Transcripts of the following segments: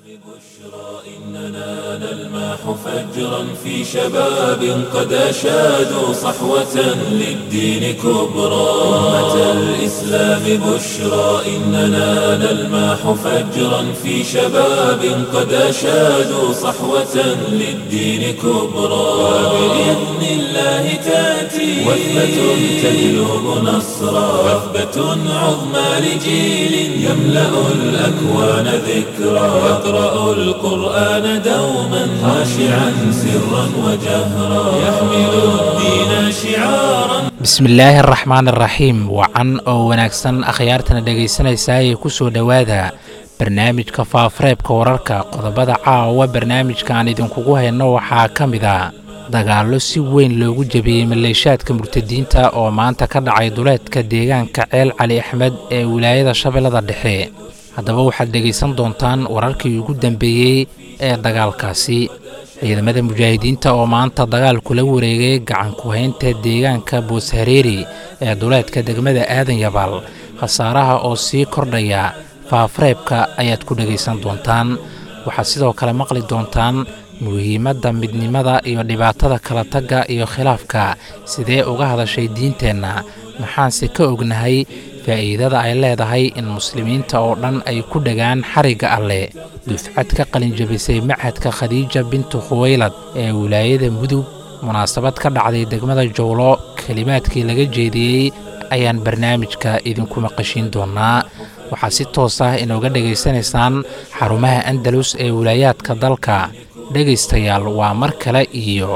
إننا نلمح فجرا في شباب قد أشادوا صحوة للدين كبرى أمة الإسلام بشرى إننا نلمح فجرا في شباب قد أشادوا صحوة للدين كبرى وبإذن الله تأتي وثبة تجلب نصرا وثبة عظمى لجيل يملأ الأكوان ذكرى يقرأ القرآن دوما خاشعا سرا وجهرا يحمل الدين شعارا bismillaahi araxmaan araxiim wacan oo wanaagsan akhyaartana dhegaysanaysaa ee ku soo dhowaada barnaamijka faafareebka wararka qodobada caawa barnaamijka aan idinkugu hayno waxaa ka mid a dagaallo si weyn loogu jebiyey maleeshaadka murtadiinta oo maanta ka dhacay duleedka deegaanka ceel cali axmed ee wilaayada shabeellada dhexe haddaba waxaad dhegaysan doontaan wararkii ugu dambeeyey ee dagaalkaasi ciidamada mujaahidiinta oo maanta dagaal kula wareegay gacan ku-haynta deegaanka booshareeri ee duleedka degmada aadan yabaal khasaaraha oo sii kordhaya faafareebka ayaad ku dhegaysan doontaan waxaad sidoo kale maqli doontaan muhiimadda midnimada iyo dhibaatada kala tagga iyo khilaafka sidee uga hadashay diinteenna maxaanse ka ognahay faa'iidada ay leedahay in muslimiinta oo dhan ay ku dhagaan xarigga alleh dufcad ka qalinjabisay machadka khadiija bintu khuwaylad ee wilaayada mudug munaasabad ka dhacday degmada jowlo kelimaadkii laga jeediyey ayaan barnaamijka idinku maqashiin doonaa waxaad si toos ah inooga dhegaysanaysaan xarumaha andalus ee wilaayaadka dalka dhegaystayaal waa mar kale iyo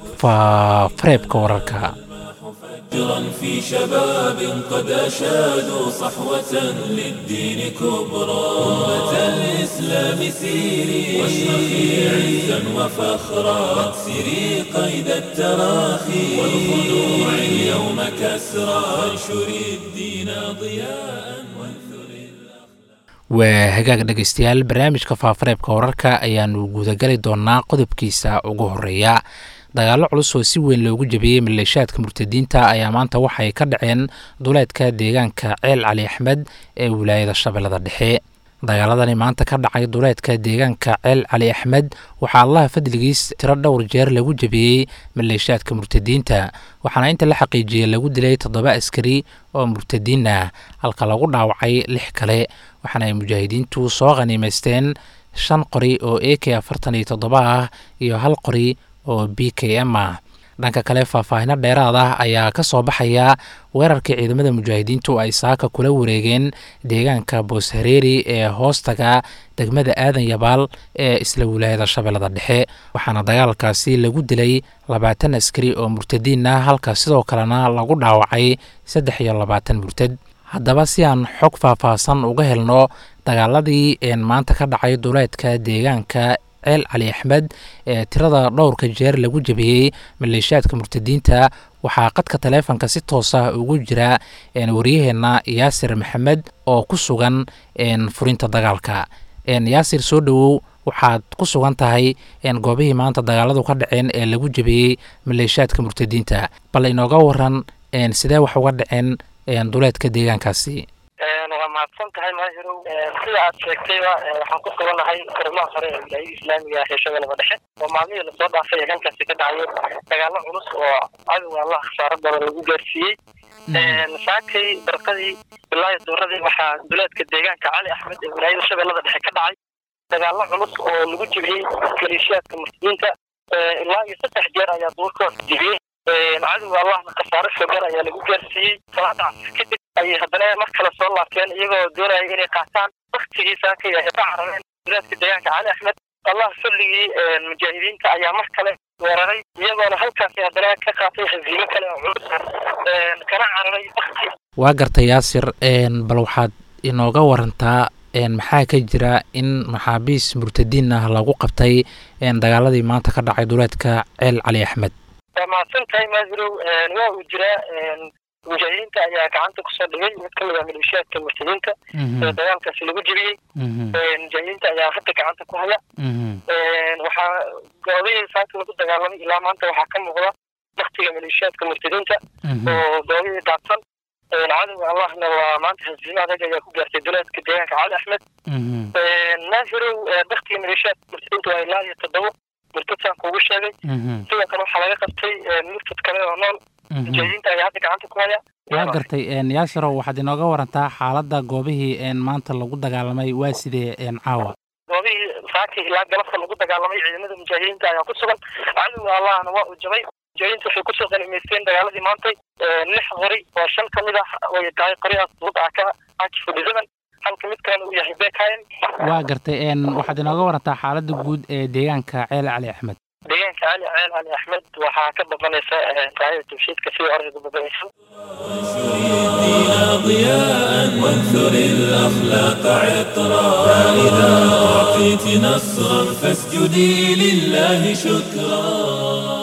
faafareebka wararka فجرا في شباب قد أشادوا صحوة للدين كبرى أمة الإسلام سيري واشرخي عزا وفخرا واكسري قيد التراخي والخلوع اليوم كسرى وانشري الدين ضياء وانثري waa hagaag dhegaystayaal barnaamijka faafareebka wararka ayaanu gudagali doonaa qodobkiisa ugu horeeya dagaallo culus oo si weyn loogu jebiyey maleeshaadka murtadiinta ayaa maanta waxay ka dhaceen duleedka deegaanka ceel cali axmed ee wilaayada shabeellada dhexe dagaaladani maanta ka dhacay duleedka deegaanka ceel cali axmed waxaa allaha fadligiis tiro dhowr jeer lagu jebiyey maleeshaadka murtadiinta waxaana inta la xaqiijiyey lagu dilay toddoba askari oo murtadiin ah halka lagu dhaawacay lix kale waxaana ay mujaahidiintu soo khaniimaysteen shan qori oo a k afartan iyo toddoba ah iyo hal qori oo b k m ah dhanka kale faahfaahino dheeraad ah ayaa ka soo baxaya weerarkii ciidamada mujaahidiintu ay saaka kula wareegeen deegaanka booshareeri ee hoostaga degmada aadan yabaal ee isla wilaayada shabeellada dhexe waxaana dagaalkaasi lagu dilay labaatan askari oo murtadiin ah halka sidoo kalena lagu dhaawacay saddex iyo labaatan murtad haddaba si aan xog faahfaahsan uga helno dagaaladii een maanta ka dhacay duleedka deegaanka ceel cali axmed ee tirada dhowrka jeer lagu jebiyey maleeshaadka murtadiinta waxaa qadka taleefonka si toos ah ugu jira waryaheenna yaasir maxamed oo ku sugan furinta dagaalka yaasir soo dhowow waxaad ku sugan tahay goobihii maanta dagaaladu ka dhaceen ee lagu jebiyey maleeshaadka murtadiinta bal inooga waran sidee wax uga dhaceen duleedka deegaankaasi waa mahadsan tahay maahirow sida aad sheegtayba waxaan ku suganahay furimaha hore ee wilaayada islaamiga ah ee shabeellada dhexe oo maalmihii lasoo dhaafay ee halkaasi ka dhacay dagaallo culus oo cadowga allah khasaaro badan lagu gaarsiiyey saakay barqadii bilaahi duuradii waxaa duleedka deegaanka cali axmed ee wilaayada shabeellada dhexe ka dhacay dagaallo culus oo lagu jibiyey maleeshiyaadka murtadiinta ilaa iyo saddex jeer ayaa duurkoos jibiyey cadowga allahna khasaaro shogar ayaa lagu gaarsiiyey salaada casir kadib ayay haddana mar kale soo laabteen iyagoo doonaya inay qaataan waktigii saakay ay ka carareen duleedka deegaanka cali axmed allah salligii mujaahidiinta ayaa mar kale weeraray iyagoona halkaasi haddana ka qaatay haziimo kale oo culus kana cararay wakti waa gartay yaasir bal waxaad inooga warantaa maxaa ka jira in maxaabiis murtadiin ah lagu qabtay dagaaladii maanta ka dhacay duleedka ceel cali axmed waa mahadsan tahay maahirow waa uu jiraa mujaahidiinta ayaa gacanta kusoo dhigay mid kamid ah maleeshiyaadka murtadiinta ee dagaalkaasi lagu jebiyey mujaahidiinta ayaa hadda gacanta ku haya waxaa goobihii saaka lagu dagaalamay ilaa maanta waxaa ka muuqda waktiga maleeshiyaadka murtadiinta oo goobihii daadsan cadowga allahna waa maanta hasiimo adag ayaa ku gaartay duleedka deegaanka cali axmed naafirow daktiga maleeshiyaad murtadiinta waa ilaa iyo toddobo murtadsaan kuugu sheegay sidoo kale waxaa laga qabtay murtad kale oo nool mujaahidiinta ayaa hadda gacanta ku haya waa gartay yaasirow waxaad inooga warantaa xaaladda goobihii maanta lagu dagaalamay waa sidee caawa goobihii saaki ilaa galabta lagu dagaalamay ciidamada mujaahidiinta ayaa ku sugan cadowga allahna waa uu jabay mujaahidiinta waxay kusoo qanimaysteen dagaaladii maantay lix qori oo shan ka mid ah way tahay qorihaas dud ah ka akifudhisadan halka mid kalena uu yahay bekayen waa gartay waxaad inooga warantaa xaaladda guud ee deegaanka ceel cali axmed deegaanka cali ceel cali axmed waxaa ka babanaysa taayada tawxiidka sida orayga babanaysa ضياء وانثر الأخلاق عطرا فإذا أعطيت نصرا فاسجدي لله شكرا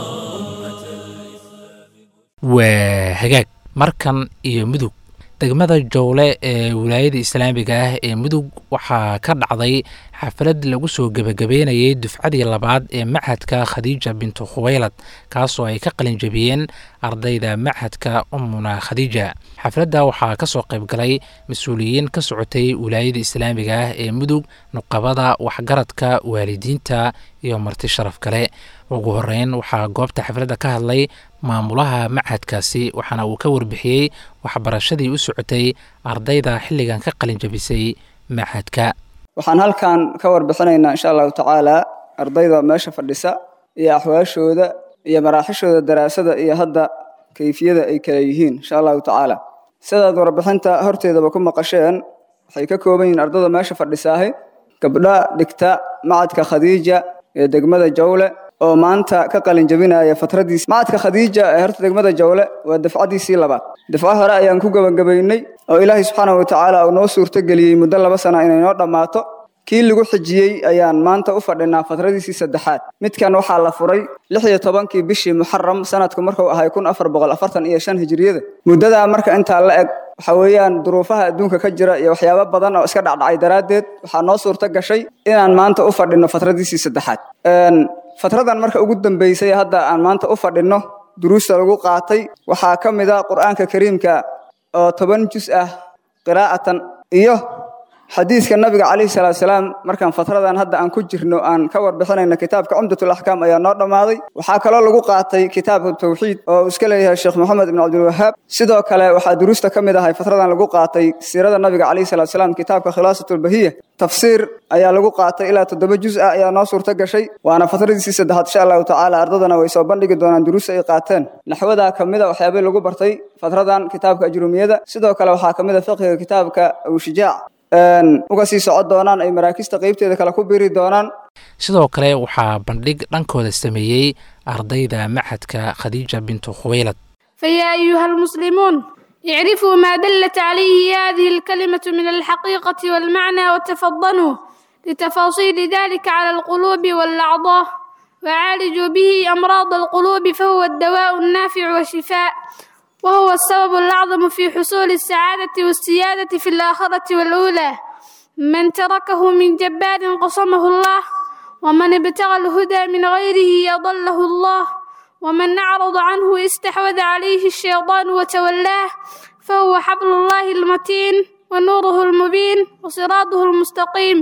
waa hagaag markan iyo mudug degmada jowle ee wilaayada islaamiga ah ee mudug waxaa ka dhacday xaflad lagu soo gebagabeynayay dufcadii labaad ee machadka khadiija bintu khuweylad kaasoo ay ka qalin jabiyeen ardayda machadka umuna khadiija xafladda waxaa ka soo qayb galay mas-uuliyiin ka socotay wilaayada islaamiga ah ee mudug nuqabada waxgaradka waalidiinta iyo marti sharaf kale ugu horeyn waxaa goobta xafladda ka hadlay maamulaha machadkaasi waxaana uu ka warbixiyey waxbarashadii u socotay ardayda xilligan ka qalin jabisay machadka waxaan halkan ka warbixinaynaa insha allahu tacaala ardayda meesha fadhisa iyo axwaashooda iyo maraaxishooda daraasada iyo hadda kayfiyada ay kala yihiin insha allahu tacaala sidaad warbixinta horteedaba ku maqasheen waxay ka kooban yihiin ardayda meesha fadhisaahi gabdha dhigta macadka khadiija ee degmada jawle oo maanta ka qalin jabinaya fatradiis macadka khadiija ee horta degmada jawle waa dafcadiisii labaad dafco hore ayaan ku gebagabaynay oo ilaahay subxaanahu watacaala uu noo suurtogeliyey muddo laba sana inay noo dhammaato kii lagu xijiyey ayaan maanta u fadhinaa fatradiisii saddexaad midkan waxaa la furay lix iyo tobankii bishii muxaram sanadku markuu ahay kun afar boqol afartan iyo shan hijriyada muddadaa marka intaa la eg waxa weeyaan duruufaha adduunka ka jira iyo waxyaabo badan oo iska dhacdhacay daraaddeed waxaa noo suurto gashay inaan maanta u fadhinno fatradiisii saddexaad fatradan marka ugu dambeysay hadda aan maanta u fadhinno duruusta lagu qaatay waxaa ka mid a qur'aanka kariimka oo toban jus ah qiraa'atan iyo xadiiska nabiga calayhi salaatu salaam markaan fatradan hadda aan ku jirno aan ka warbixinayno kitaabka cumdatul axkaam ayaa noo dhammaaday waxaa kaloo lagu qaatay kitaabka tawxiid oo uu iska leeyahay sheekh maxamed ibn cabdilwahaab sidoo kale waxaa duruusta ka mid ahay fatradan lagu qaatay siirada nabiga calayhi salaatu salaam kitaabka khilaasatlbahiya tafsiir ayaa lagu qaatay ilaa toddoba juz ah ayaa noo suurto gashay waana fatradiisii saddexaad insha allahu tacaala ardadana way soo bandhigi doonaan duruusta ay qaateen naxwadaa ka mid a waxyaabay lagu bartay fatradan kitaabka ajrumiyada sidoo kale waxaa ka mid a fiqiga kitaabka awshijaac uga sii socon doonaan ay maraakista qeybteeda kale ku biri doonaan sidoo kale waxaa bandhig dhankooda sameeyey ardayda machadka khadiija bintu khuweylad فيا أيها المسلمون اعرفوا ما دلت عليه هذه الكلمة من الحقيقة والمعنى وتفضنوا لتفاصيل ذلك على القلوب والأعضاء وعالجوا به أمراض القلوب فهو الدواء النافع والشفاء وهو السبب الأعظم في حصول السعادة والسيادة في الآخرة والأولى من تركه من جبار قصمه الله ومن ابتغى الهدى من غيره يضله الله ومن أعرض عنه استحوذ عليه الشيطان وتولاه فهو حبل الله المتين ونوره المبين وصراطه المستقيم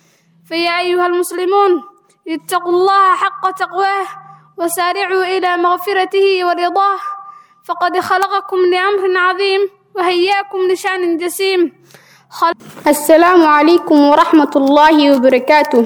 فيا أيها المسلمون اتقوا الله حق تقواه وسارعوا إلى مغفرته ورضاه فقد خلقكم لأمر عظيم وهياكم لشأن جسيم خل... السلام عليكم ورحمة الله وبركاته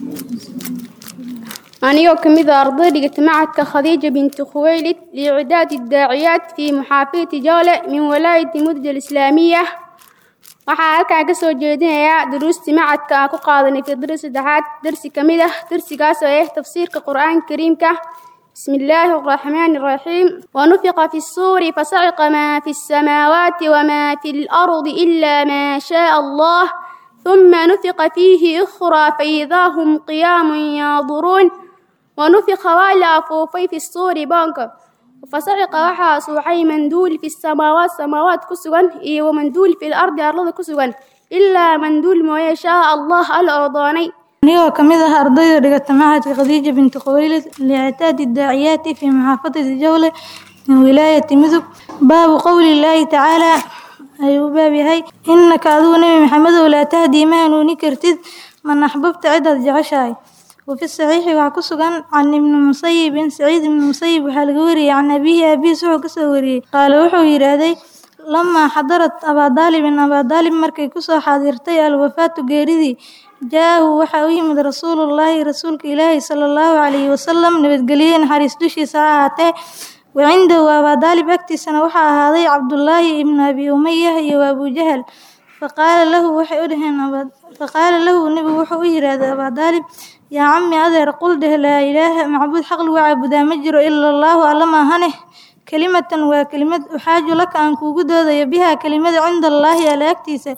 أنا كمذا أرضي معك خديجة بنت خويلد لإعداد الداعيات في محافظة جولة من ولاية مدد الإسلامية waxaa halkaa ka soo jeedinayaa duruustii macadka aan ku qaadanay fidri saddexaad darsi ka mid ah darsigaas oo ah tafsiirka qur-aanka kariimka بسم الله الرحمن الرحيم ونفق في الصور فصعق ما في السماوات وما في الأرض إلا ما شاء الله ثم نفق فيه أخرى فإذا هم قيام ينظرون ونفق ولا فوفي في الصور بانك فصعق وحا سوحي مندول في السماوات سماوات كسوان إيه ومندول في الأرض أرض كسوان إلا مندول ما يشاء الله الأرضاني anigoo ka mid ah ardayda dhigata machadka khadiija binti khuwaylid liictaadi daaciyaati fii maxaafadati jawle min wilaayati mudug baabu qowli illaahi tacaala ayuu u baab yahay innaka adigu nebi maxamedow laa tahdii ma hanuuni kartid man axbabta cidaad jeceshahay وفي الصحيح وعكسوغان عن ابن مسيب سعيد بن مسيب وحالقوري عن أبيه أبيه سوحو كسوري قال وحو يرادي لما حضرت أبا طالب أبا طالب مركي كسو حاضرتي الوفاة قيردي جاءه وحاوي من رسول الله رسولك إلهي صلى الله عليه وسلم نبت قليل حريس دوشي ساعته وعنده أبا طالب أكتي سنة وحا هذي عبد الله ابن أبي أمية وأبو جهل فقال له وحي أدهن فقال له النبي وحو يراد أبا طالب يا عمي أدر قل ده لا إله معبود حق وعبد مجر إلا الله ألما هنه كلمة وكلمة أحاج لك أن كوجد بها كلمة عند الله على أكتيسة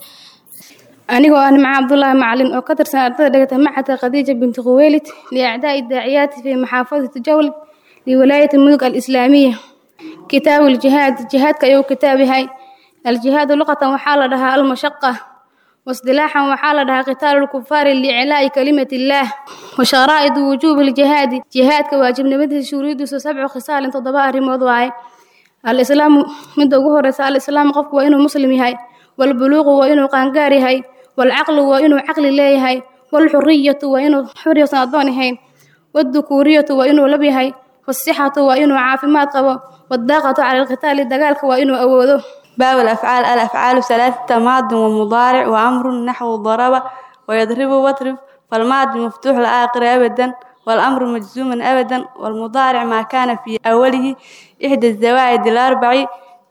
anigoo ah nimco cabdulaahi macalin oo ka tirsan ardada dhigata macadka khadiija binti khuweylid liacdaa'i daaciyaati fii maxaafadati jawlid liwalaayati mudug alislaamiya kitaabu ljihaad jihaadka ayuu kitaab yahay aljihaadu luqatan waxaa la dhahaa almashaqa واصطلاحا وحال لها قتال الكفار لإعلاء كلمة الله وشرائط وجوب الجهاد جهاد كواجب نمده شروط سبع خصال تضباء رمض واي الإسلام من دوغه رسال الإسلام قف وإنه مسلم هاي والبلوغ وإنه قانقاري هاي والعقل وإنه عقل الله هاي والحرية وإنه حرية صادون هاي والذكورية وإنه لبي هاي والصحة وإنه عافمات قبو والضاقة على القتال دقالك وإنه أوذو باب الأفعال الأفعال ثلاثة ماض ومضارع وأمر نحو ضرب ويضرب واضرب فالماضي مفتوح الآخر أبدا والأمر مجزوم أبدا والمضارع ما كان في أوله إحدى الزوائد الأربع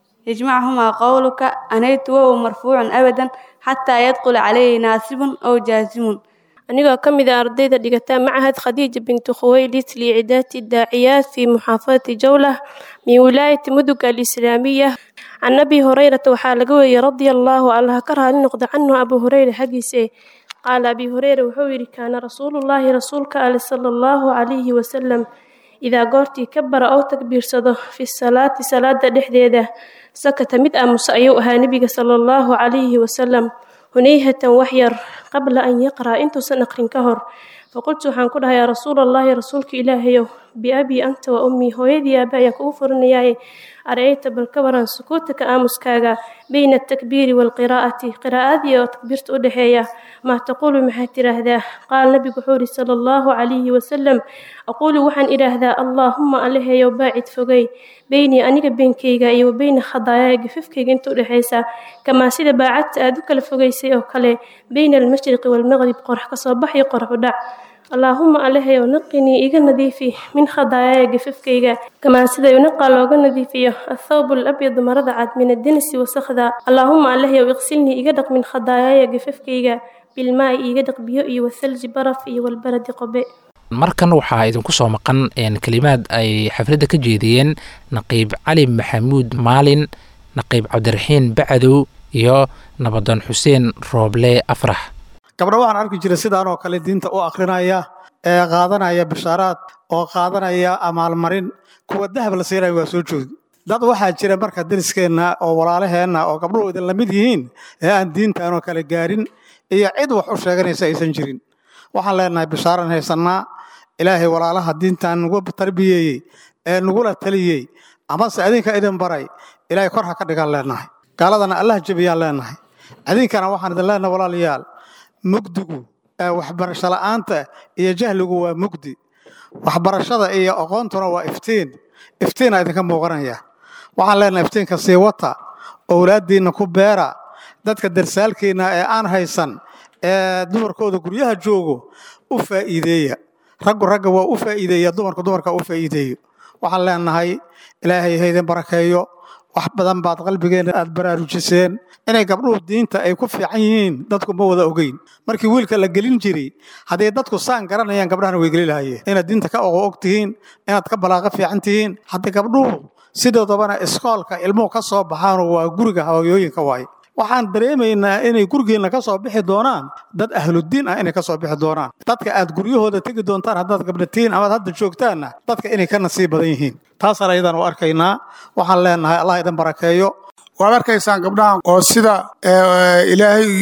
يجمعهما قولك أنيت وهو مرفوع أبدا حتى يدخل عليه ناسب أو جازم anigoo ka mid a ardayda dhigata macahad khadiija bintu khuwaylid liicidaati daaciyaat fii muxaafadati jawlah min wilaayati mudug alislaamiya can abi hurayrata waxaa laga weeyey radia allaahu allah ka raali noqda canhu abu hureyra xaggiise qaala abi hureyra wuxuu yidhi kaana rasuulullaahi rasuulka ale sala allahu calayhi wasalam idaa goortii ka bara oo takbiirsado fi salaati salaada dhexdeeda sakata mid aamusa ayuu ahaa nebiga sala allahu calayhi wasalam hunayhatan waxyar qabla an yaqra'a intuusan aqrin ka hor faqultu waxaan ku dhahay yaa rasuulallaahi rasuulka ilaahayow biabii anta wa ummii hooyadii aaba ayaan kugu furanayaaye arayta bal ka waran sukuutaka aamuskaaga bayna atakbiiri waalqiraa'ati qiraa'adii oo takbiirta u dhexeeya maa taquulu maxaad tidhaahdaa qaala nabigu wuxuu yidhi sala allahu calayhi wasalam aquulu waxaan idhaahdaa allaahumma allahayow baacid fogey beynii aniga beenkayga iyo wa beyna khadaayaaya gafafkayga inta u dhexaysa kamaa sida baacadta aad u kala fogaysay oo kale beyna almashriqi waalmaqrib qorax ka soo bax iyo qorax u dhac allaahuma allahayow naqinii iga nadiifi min khadaayaaya gafafkayga kamaa sida yunaqa looga nadiifiyo athawbu alabyadu marada cad min addenisi wasakhda allaahuma allahayow iqsilnii iga dhaq min khadaayaaya gafafkayga bilmaa'i iiga dhaq biyo iyo wathalji baraf iyo walbaradi qobe markan waxaa idinku soo maqan kelimaad ay xafladda ka jeediyeen naqiib cali maxamuud maalin naqiib cabdiraxiin bacadow iyo nabadoon xuseen rooble afrax gabdho waxaan arki jiray sidaan oo kale diinta u akrinaya ee qaadanaya bishaaraad oo qaadanaya amaalmarin kuwa dahab la siinayo waa soo joodi dad waxaa jira marka dariskeenna oo walaalaheenna oo gabdhuhu idin lamid yihiin ee aan diintaanoo kale gaarin iyo cid wax u sheeganaysa aysan jirin waxaan leenahay bishaaran haysannaa ilaahay walaalaha diintan nagu tarbiyeeyey ee nagula taliyey amase adinka idin baray ilaahay kor ha ka dhigaan leenahay gaaladana allah jebiyaan leenahay adinkana waxaan idin leenahay walaalayaal mugdigu waxbarasho la'aanta iyo jahligu waa mugdi waxbarashada iyo aqoontuna waa iftiin iftiina idinka muuqanaya waxaan leenahay iftiinka sii wata owlaaddiinna ku beera dadka darsaalkiinna ee aan haysan ee dumarkooda guryaha joogo u faa'iideeya raggu ragga waa u faa'iideeya dumarku dumarka u faa'iideeyo waxaan leenahay ilaahay haydin barakeeyo wax badan baad qalbigeenna aad baraarujiseen inay gabdhuhu diinta ay ku fiican yihiin dadku ma wada ogeyn markii wiilka la gelin jiray hadday dadku saan garanayaan gabdhahana way geli lahayeen inaad diinta ka ogo og tihiin inaad ka balaaqo fiican tihiin haddii gabdhuhu sidoodabana iskoolka ilmuhu ka soo baxaanoo waa guriga hooyooyinka waaye waxaan dareemaynaa inay gurigeenna ka soo bixi doonaan dad ahludiin ah inay ka soo bixi doonaan dadka aad guryahooda tegi doontaan haddaad gabdhatiin amaad hadda joogtaanna dadka inay ka nasiib badan yihiin taasaan ayadaan u arkaynaa waxaan leenahay allah idin barakeeyo waad arkaysaan gabdhahan oo sida ilaahay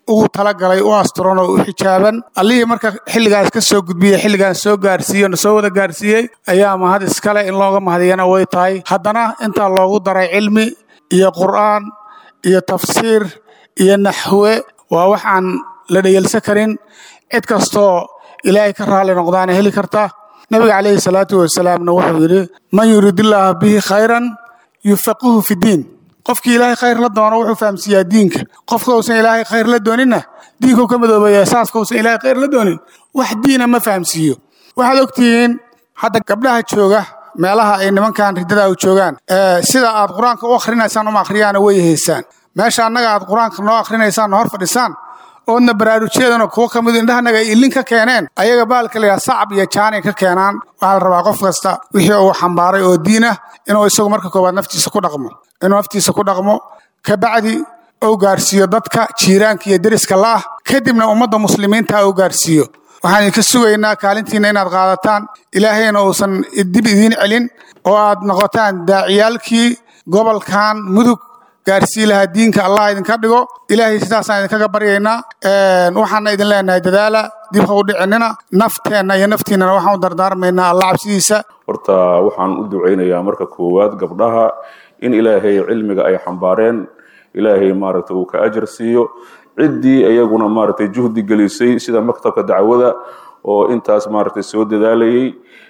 ugu talagalay u asturan oo u xijaaban allihii marka xilligaas ka soo gudbiyey xilligaan soo gaarsiiye na soo wada gaarsiiyey ayaa mahad iskale in looga mahadiyana way tahay haddana intaa loogu daray cilmi iyo qur'aan iyo tafsiir iyo naxwe waa wax aan la dhayelsan karin cid kastoo ilaahay ka raalli noqdaana heli karta nabiga calayhi salaatu wasalaamna wuxuu yidhi man yuridillaaha bihi khayran yufaqihu fi diin qofkii ilaahay khayr la doono wuxuu fahamsiiyaa diinka qofka uusan ilaahay khayr la dooninna diinkuu ka madoobaya saaska uusan ilaahay khayr la doonin wax diina ma fahamsiiyo waxaad ogtihiin hadda gabdhaha jooga meelaha ay nimankan riddada u joogaan sida aad qur-aanka u akhrinaysaan uma akhriyaana way haysaan meesha annaga aad qur-aanka noo akhrinaysaan hor fadhisaan oodna baraarujeedana kuwo ka midu indhahanaga ay ilin ka keeneen ayaga baalka layaa sacab iyo jaanay ka keenaan waxaa la rabaa qof kasta wixii uu xambaaray oo diin ah inuu isagu marka koowaad naftiisa ku dhaqmo inuu naftiisa ku dhaqmo kabacdi uu gaarsiiyo dadka jiiraanka iyo deriska la'ah kadibna ummadda muslimiinta uu gaarsiiyo waxaan idinka sugaynaa kaalintiinna inaad qaadataan ilaahayna uusan dib idiin celin oo aad noqotaan daaciyaalkii gobolkan mudug gaarsii lahaa diinka allah idinka dhigo ilaahay sidaasaan idinkaga baryaynaa waxaana idin leenahay dadaala dib ha u dhicinina nafteenna iyo naftiinnana waxaan u dardaarmaynaa allah cabsidiisa horta waxaan u ducaynayaa marka koowaad gabdhaha in ilaahay cilmiga ay xambaareen ilaahay maaragtay uu ka ajar siiyo ciddii iyaguna maaragtay juhdi gelisay sida maktabka dacwada oo intaas maaragtay soo dadaalayay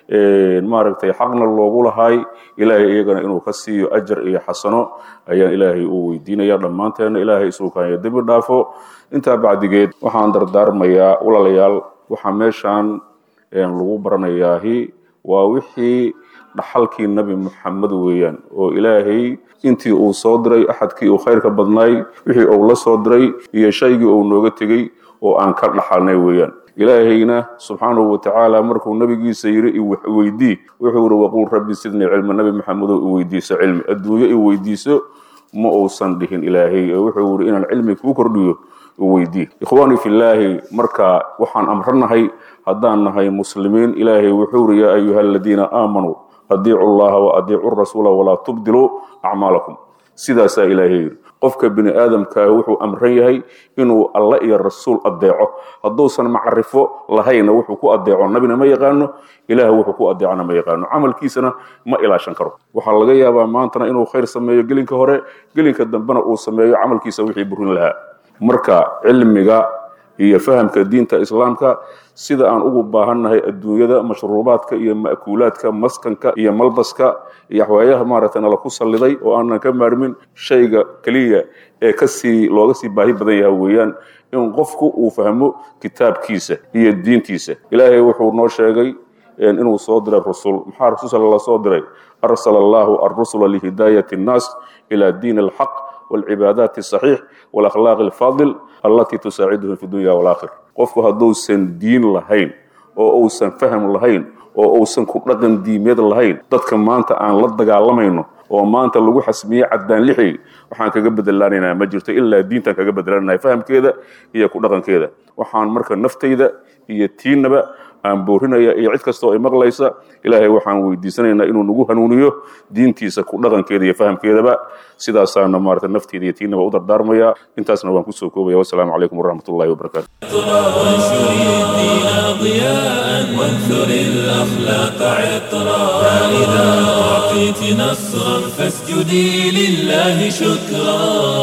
maaragtay xaqna loogu lahay ilaahay iyagana inuu ka siiyo ajar iyo xasano ayaan ilaahay u weydiinaya dhammaanteena ilaahay isuukaanya dembi dhaafo intaa bacdigeed waxaan dardaarmayaa walaalayaal waxaa meeshaan lagu baranayaahi waa wixii dhaxalkii nabi muxamed weeyaan oo ilaahay intii uu soo diray axadkii uu khayrka badnaay wixii uu la soo diray iyo shaygii uu nooga tegey oo aan ka dhaxalnay weeyaan ilaahayna subxaanahu watacaala markuu nabigiisa yiri iweydii wuxuu yiri waqul rabbi sidnii cilma nabi maxamedow iweydiiso cilmi adduunyo iweydiiso ma uusan dhihin ilaahay wuxuu yiri inaan cilmi kuu kordhiyo iweydii ikhwaani fillaahi marka waxaan amranahay haddaan nahay muslimiin ilaahay wuxuu yiri yaa ayuha aladiina aamanuu adiicu llaha wa adiicu rasuula walaa tubdiluu acmaalakum sidaasaa ilaahay yiri qofka bini aadamkaahi wuxuu amran yahay inuu alle iyo rasuul adeeco hadduusan macrifo lahayna wuxuu ku adeeco nabina ma yaqaano ilaah wuxuu ku adeecona ma yaqaano camalkiisana ma ilaashan karo waxaa laga yaabaa maantana inuu khayr sameeyo gelinka hore gelinka dambena uu sameeyo camalkiisa wixii burin lahaa marka cilmiga iyo fahamka diinta islaamka sida aan ugu baahannahay adduunyada mashruubaadka iyo ma'kuulaadka maskanka iyo malbaska iyo waxwaayaha maaragtay nala ku salliday oo aanan ka maarmin shayga keliya ee kasii looga sii baahi badan yaha weeyaan in qofku uu fahmo kitaabkiisa iyo diintiisa ilaahay wuxuu noo sheegay inuu soo diray rusul maxaa rasul la soo diray arsala allahu arrusula lihidaayati annaas ila diin alxaq والعبادات الصحيح والأخلاق الفاضل التي تساعدهم في الدنيا والآخرة qofku hadduusan diin lahayn oo uusan faham lahayn oo uusan ku dhaqan diimeed lahayn dadka maanta aan la dagaalamayno oo maanta lagu xasmiyey caddaan lixi waxaan kaga bedelaanaynaa ma jirto ilaa diintaan kaga bedelananahay fahamkeeda iyo ku dhaqankeeda waxaan marka naftayda iyo tiinaba aan boorinaya iyo cid kastoo ay maqlaysa ilaahay waxaan weydiisanaynaa inuu nagu hanuuniyo diintiisa ku dhaqankeeda iyo fahamkeedaba sidaasaana maarata nafteeda iyo tiinaba u dardaarmaya intaasna waan kusoo koobaya wasalaamu calaykum waraxmat ullahi wabarakaatu وانشر الدين ضياء وانثر الأخلاق عطرا فإذا أعطيت نصرا فاسجدي لله شكرا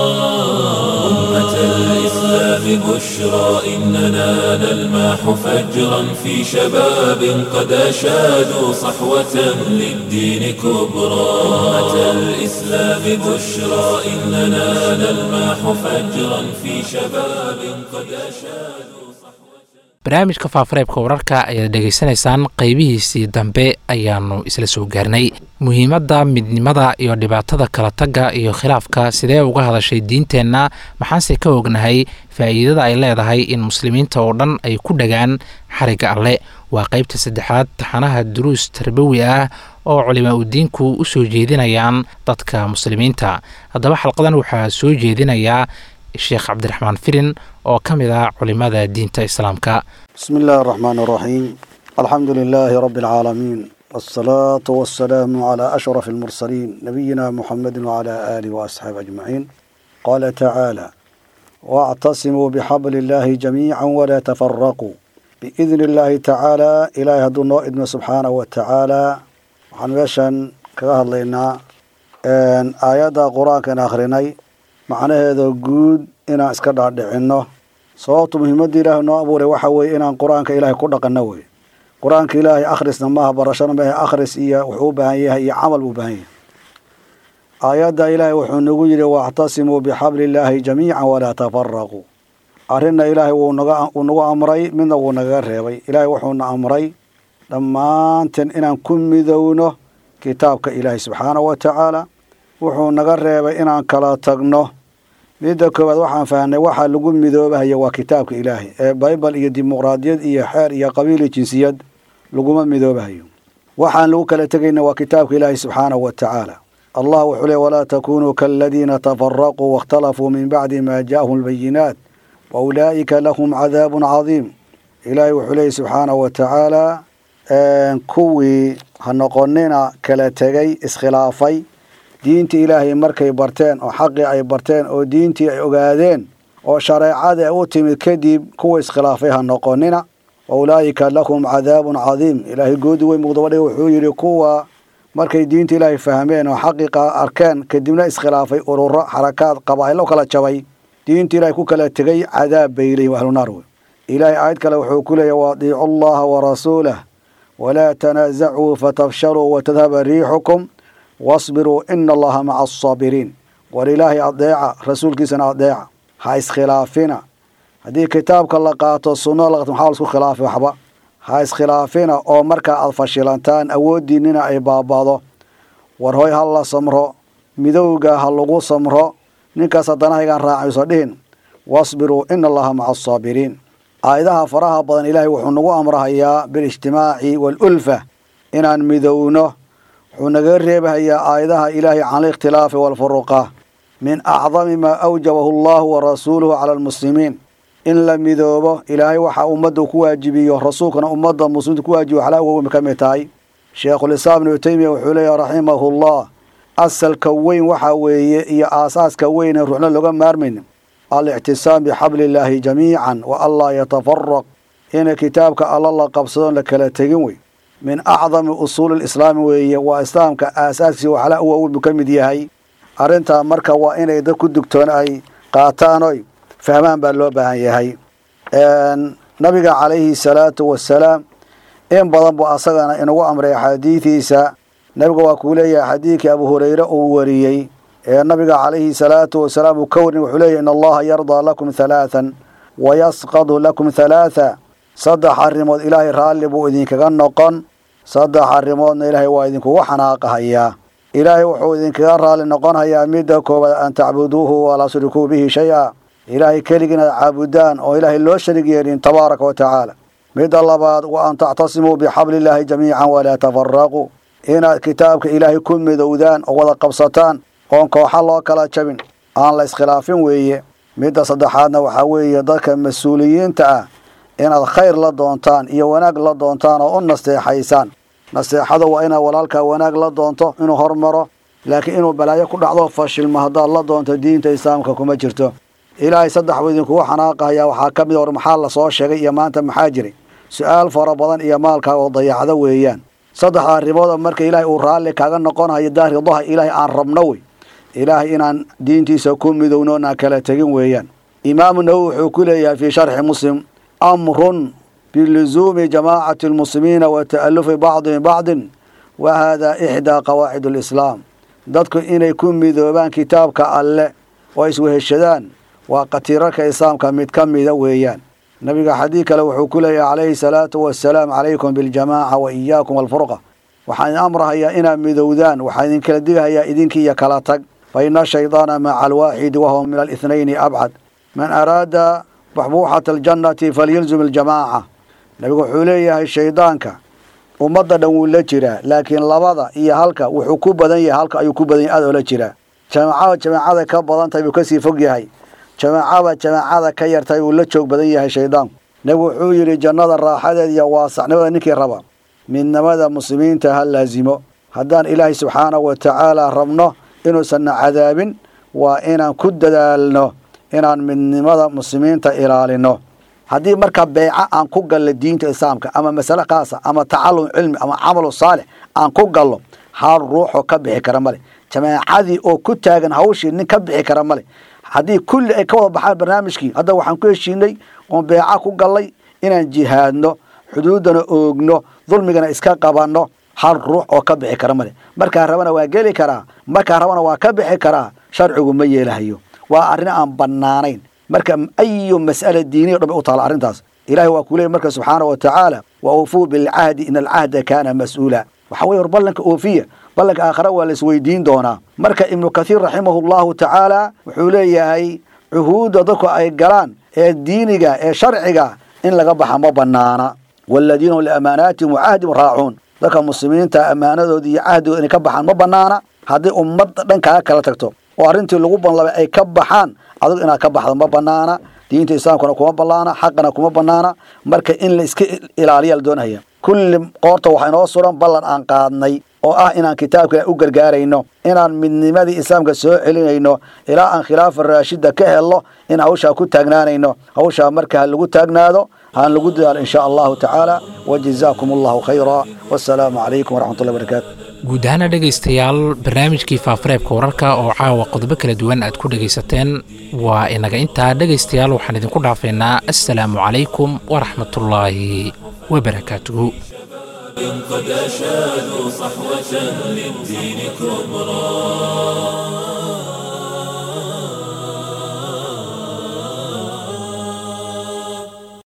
أمة الإسلام بشرى إننا نلماح فجرا في شباب قد أشادوا صحوة للدين كبرى أمة الإسلام بشرى إننا نلماح فجرا في شباب قد أشادوا barnaamijka faafareebka wararka ayaad dhegaysanaysaan qeybihiisii dambe ayaanu isla soo gaarnay muhiimadda midnimada iyo dhibaatada kala tagga iyo khilaafka sidee uga hadashay diinteenna maxaanse ka ognahay faa'iidada ay leedahay in muslimiinta oo dhan ay ku dhagaan xarigga alle waa qeybta saddexaad taxanaha duruus tarbawi ah oo culimaa udiinku u soo jeedinayaan dadka muslimiinta haddaba xalqadan waxaa soo jeedinayaa sheekh cabdiraxmaan filin oo ka mid ah culimada diinta islaamka بسم الله الرحمن الرحيم الحمد لله رب العالمين والصلاة والسلام على أشرف المرسلين نبينا محمد وعلى آله وأصحابه أجمعين قال تعالى واعتصموا بحبل الله جميعا ولا تفرقوا بإذن الله تعالى إلهي هدو نو إدم سبحانه وتعالى waxaan meeshan kaga hadlaynaa aayadda qur-aankan akhrinay macnaheeda guud inaan iska dhaadhicinno sababtu muhiimadda ilaahay noo abuuray waxa weeye inaan qur-aanka ilaahay ku dhaqanno wey qur-aanka ilaahay akhrisna maaha barashana maaha akhris iyo wuxuu u baahan yahay iyo camal buu u baahan yahay aayadda ilaahay wuxuu nagu yidhi waactasimuu bixabli illaahi jamiican walaa tafaraquu arrinna ilaahay wuu naga wuu nagu amray midna wuu nagaga reebay ilaahay wuxuuna amray dhammaanteen inaan ku midowno kitaabka ilaahay subxaanahu wa tacaala wuxuu naga reebay inaan kala tagno midda koowaad waxaan fahnay waxaa lagu midoobahaya waa kitaabka ilaahay ee baybal iyo dimuqraadiyad iyo xeer iyo qabiil iyo jinsiyad laguma midoobahayo waxaan lagu kala tegayna waa kitaabka ilaahay subxaanahu wa tacaala allah wuxuu leey walaa takunuu kaaladiina tafaraquu waاkhtalafuu min bacdi ma jaءahum اlbayinaat wa ulaa'ika lahum cadaabun cadiim ilaahay wuxuu leeyay subxaanahu wa tacaala kuwii ha noqonina kala tegay iskhilaafay diintii ilaahay markay barteen oo xaqii ay barteen oo diintii ay ogaadeen oo shareecadii ay u timid kadib kuwa iskhilaafay ha noqonina wa ulaa'ika lahum cadaabun cadiim ilaahay goodi weyn muqdabadhiga wuxuu yidhi kuwa markay diinta ilaahay fahmeen oo xaqiiqa arkeen kadibna iskhilaafay ururo xarakaad qabaa'ilo kala jabay diinta ilaahay ku kala tegay cadaab bay leeyihin ahlunaar wey ilaahay aayad kale wuxuu ku leeyahy waadiicu allaha warasuulah walaa tanaasacuu fatafshaluu watadhaba riixukum wasbiruu ina allaha maca asaabiriin war ilaahay adeeca rasuulkiisana adeeca ha iskhilaafina haddii kitaabka la qaato sunno la qaato maxaa laisku khilaafi waxba ha iskhilaafina oo markaa aad fashilantaan awooddiinnina ay baabado war hoy ha la samro midowga ha lagu samro ninkaas haddana haygaan raacayso dhihin wasbiruu ina allaha maca asaabiriin aayadaha faraha badan ilaahay wuxuu nagu amrahayaa bilijtimaaci waalulfa inaan midowno wuxuu naga reebahayaa aayadaha ilaahay can alikhtilaafi waalfuruqa min acdami maa awjabahu allahu wa rasuuluhu cala almuslimiin in la midoobo ilaahay waxaa ummadda ku waajibiyo rasuulkana ummadda muslimiinta ku waajibiyo waxlaa uga ka mid tahay sheekhulislaam ibnu teymiya wuxuu leeyahy raximahullah asalka weyn waxaa weeye iyo aasaaska weyn ee ruuxna looga maarmayn alictisaam bixabli illaahi jamiican wa anlaa yatafaraq ina kitaabka alla la qabsadoon la kala tegin wey min acdami usuuli lislaami weeye waa islaamka aasaaskiisa waxlaa u waaweyn buu ka mid yahay arrintaa marka waa inay dad ku dugtoon ay qaataan oy fahmaan baa loo baahan yahay nabiga calayhi salaatu wasalaam in badan buu asagana inagu amray axaadiidiisa nabiga waa kuu leeyahay xadiidkii abu hureyre uu wariyey ee nabiga calayhi salaatu wasalaam uu ka warin wuxuu leeyahy in allaha yardaa lakum halaathan wa yasqadu lakum halaatha saddex arrimood ilaahay raalli buu idinkaga noqon saddex arrimoodna ilaahay waa idinkugu xanaaqahayaa ilaahay wuxuu idinkaga raalli noqonhayaa midda koowaad an tacbuduuhu walaa tushrikuu bihi shay-a ilaahay keligii inaad caabudaan oo ilaahay loo sharig yeelin tabaaraka wa tacaala midda labaad wa an tactasimuu bixabli illaahi jamiican walaa tafaraquu inaad kitaabka ilaahay ku midowdaan oo wada qabsataan oon kooxa loo kala jabin aan la iskhilaafin weeye midda saddexaadna waxaa weeye dadka mas-uuliyiinta ah inaad khayr la doontaan iyo wanaag la doontaan oo u nasteexaysaan nasteexada waa inaad walaalkaa wanaag la doonto inuu hormaro laakiin inuu balaayo ku dhacdo fashilmo haddaad la doonto diinta islaamka kuma jirto ilaahay saddex buu idinkugu xanaaqayaa waxaa ka mid war maxaa lasoo sheegay iyo maanta maxaa jiray su-aal fara badan iyo maalkaa oo dayacdo weeyaan saddexda arrimood marka ilaahay uu raalli kaaga noqonayo daaridaha ilaahay aan rabno wey ilaahay inaan diintiisa ku midowno aan kala tegin weeyaan imaamu nawowi wuxuu ku leeyahay fii sharxi muslim amrun biluzuumi jamaacati almuslimiina wa ta'alufi bacdihim bacdin wa haadaa ixdaa qawaacid alislaam dadku inay ku midoobaan kitaabka alle oo isweheshadaan waa qatiirarka islaamka mid ka mida weeyaan nabiga xadiid kale wuxuu ku leeyahay calayhi salaatu wasalaam calaykum biljamaaca wa iyaakum alfurqa waxaan idin amrahayaa inaad midowdaan waxaan idin kala digahayaa idinkii iyo kala tag fa ina shaydaana maca alwaaxidi wahuwa min alithnayni abcad man araada baxbuuxata aljannati falyilzum aljamaaca nabigu wuxuu leeyahay shaydaanka ummadda dhan wuu la jiraa laakiin labada iyo halka wuxuu ku badan yahay halka ayuu ku badan yahay aad oo la jiraa jamaacada jamaacada ka badan tahay buu kasii fog yahay jamaacada jamaacada ka yartahay uu la joog badan yahay shaydaanku nabigu wuxuu yidhi jannada raaxadeed iyo waasacnimada ninkii raba midnimada muslimiinta ha laasimo haddaan ilaahay subxaanahu wa tacaala rabno inuusanna cadaabin waa inaan ku dadaalno inaan midnimada muslimiinta ilaalino haddii marka beeca aan ku gallo diinta islaamka ama masale khaasa ama tacalum cilmi ama camalu saalix aan ku gallo hal ruuxoo ka bixi kara male jamaacadii oo ku taagan hawshii nin ka bixi kara male haddii kulli ay ka wada baxaan barnaamijkii hadda waxaan ku heshiinay oon beeca ku gallay inaan jihaadno xuduuddana oogno dulmigana iska qabanno hal ruux oo ka bixi kara male markaa rabana waa geli karaa markaa rabana waa ka bixi karaa sharcigu ma yeelahayo waa arrin aan bannaanayn marka ayu mas'ala diiniya dhan bay u taala arrintaas ilahi waa kuu leeyay marka subxaanahu wa tacaala wa uufuu bilcahdi in alcahda kaana mas-uula waxaa weye war ballanka oofiya ballanka aakhara waa la isweydiin doonaa marka ibnu kathiir raximahu llahu tacaala wuxuu leeyahay cuhuudda dadku ay galaan ee diiniga ee sharciga in laga baxa ma banaana waladiina hum liamaanaatihim wa cahdihim raacuun dadka muslimiinta ammaanadoodii iyo cahdigooda inay ka baxaan ma banaana haddii ummadda dhan kaaga kala tagto oo arrintii lagu banlabay ay ka baxaan adigu inaad ka baxdo ma banaana diinta islaamkuna kuma banaana xaqana kuma banaana marka in la iska ilaaliya la doonaya kulli qoorta waxaa inoo suran ballan aan qaadnay oo ah inaan kitaabka u gargaarayno inaan midnimadii islaamka soo celinayno ilaa aan khilaafa raashida ka helno in hawshaa ku taagnaanayno hawshaa marka ha lagu taagnaado haan lagu dadaalo in sha allahu tacaala wajazaakum allahu khayra wassalaamu calaykum waraxmatullahi barakaatu guud ahaana dhegaystayaal barnaamijkii faafareebka wararka oo caawa qodobo kala duwan aad ku dhegaysateen waa inaga intaa dhegaystayaal waxaan idinku dhaafaynaa assalaamu calaykum waraxmatullaahi wabarakaatuhu قد أشادوا صحوة للدين كبرى